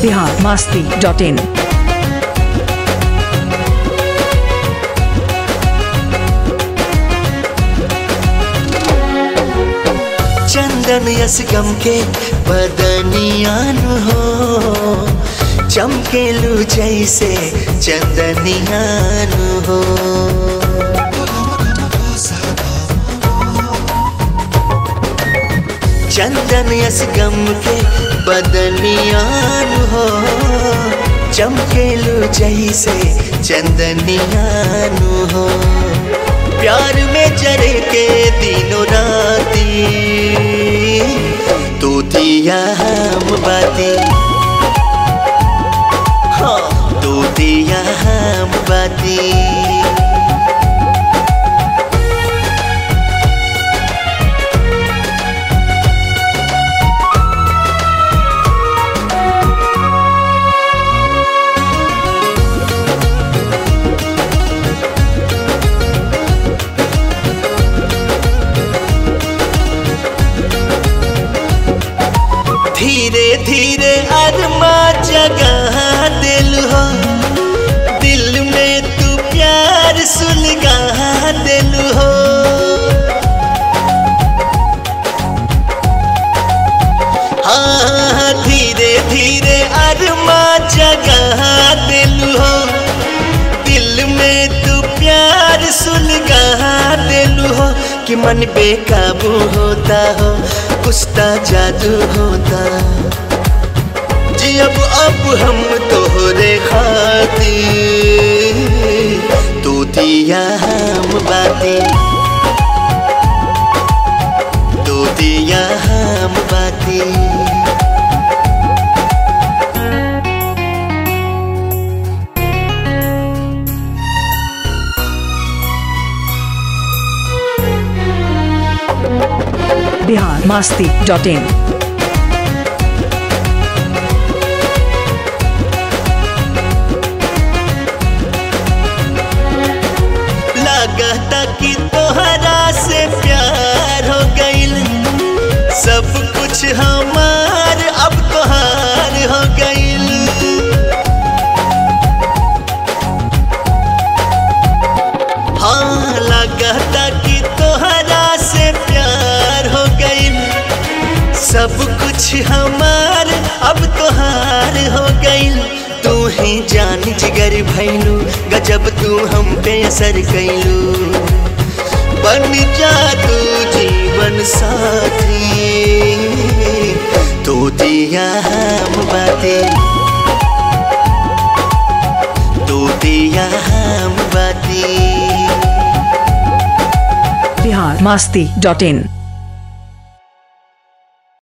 Bihar Masti dot in चंदन यस गम के बदनियान हो चमकेलू जैसे चंदनियान हो चंदन यस गम के बदनियान हो चमकेलू जैसे चंदनियान हो प्यार में जरे के दिनों राती तू दिया हम बातें हाँ तू दिया हम बातें धीरे धीरे अरमा जगह दिल हो दिल में तू प्यार सुलगा दिल हो हाँ धीरे धीरे अरमा जगह दिल हो दिल में तू प्यार सुलगा दिल हो कि मन बेकाबू होता हो कुछता जादू होता जी अब अब हम तोहरे खाती तू दिया हम बातें तू दिया हम बातें बिहार मास्ती डॉट इन लगता कि तोहरा से प्यार हो गईल सब कुछ हमार अब तोहार हो गईल हाँ लगता कि तोहरा से प्यार हो गईल सब कुछ हमार अब तोहार हो गईल तू ही जान जिगर भैलू गजब तू हम पे असर कैलू बन जा तू जीवन साथी तू दिया हम बातें तू दिया हम बातें बिहार मास्ती डॉट इन